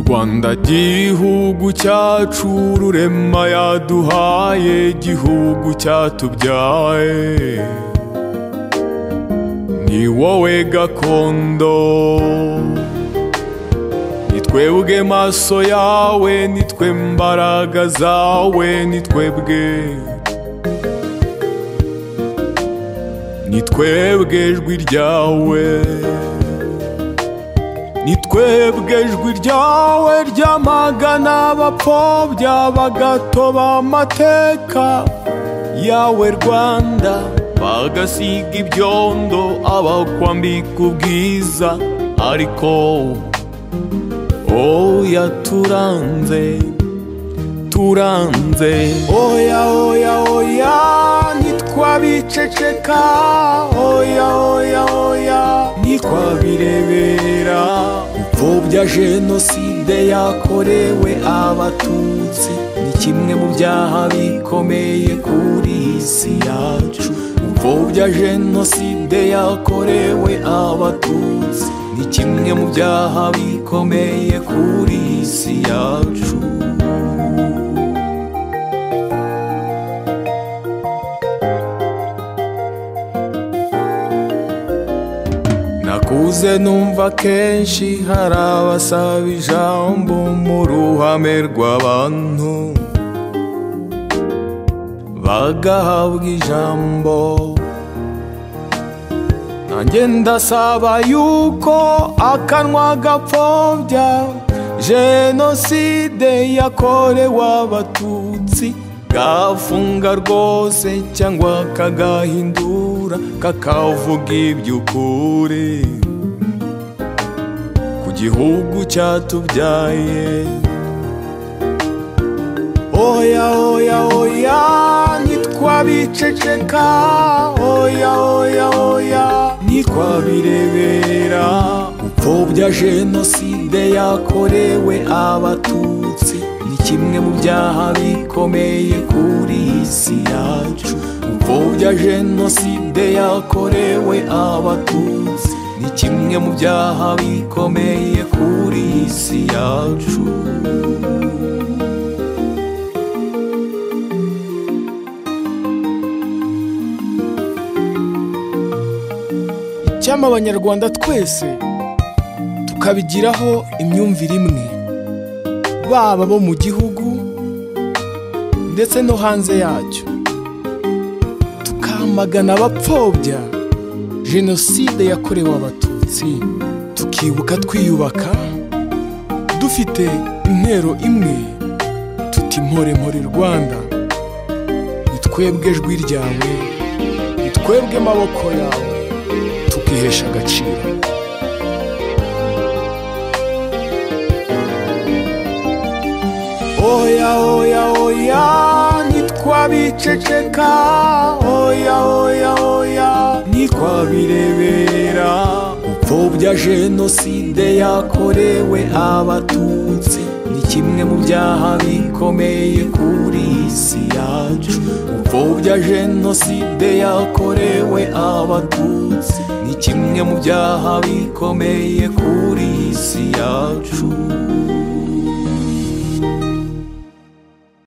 rwanda gihugu cyacu ururema yaduhaye gihugu cyatubyaye ni wowe gakondo ni twebwe maso yawe ni twe mbaraga zawe ni twebwe ni twebwe ijwi ryawe ni twebwe ijwi ryawe ryamagana abapfobya bagatoba amateka yawe rwanda bagasiga ibyondo abakwambika ubwiza ariko oya turanze turanze oya oya oya ntitwabiceceka oya oya oya ntitwabirebera upfobya jenoside yakorewe abatutsi ni kimwe mu byaha bikomeye kuri iyi si yacu upfobya jenoside yakorewe abatutsi ni kimwe mu byaha bikomeye kuri iyi si yacu nakuze numva kenshi hari abasaba ijambo mu ruhame rw'abantu bagahabwa ijambo nanjye ndasaba yuko akanwa gapfobya jenoside yakorewe abatutsi gafunga rwose cyangwa kagahindura kakavuga iby'ukuri ku gihugu cyatubyaye oya oya oya ntitwabiceceka oya oya oya ntitwabirebera upfobya jenoside yakorewe abatutsi ni kimwe mu byaha bikomeye kuri iyi si yacu upfobya jenoside yakorewe abatutsi ni kimwe mu byaha bikomeye kuri iyi si yacu icyampa abanyarwanda twese tukabigiraho imyumvire imwe baba bo mu gihugu ndetse no hanze yacyo tukamagana abapfobya jenoside yakorewe abatutsi tukibuka twiyubaka dufite intero imwe tuti mpore mpore rwanda ni twebwe ijwi ryawe ni twebwe amaboko yawe tukihesha agaciro oya oya oya ntitwabiceceka oya oya oya ntitwabirebera upfobya jenoside yakorewe abatutsi ni kimwe mu byaha bikomeye kuri iyi si yacu upfobya jenoside yakorewe abatutsi ni kimwe mu byaha bikomeye kuri iyi si yacu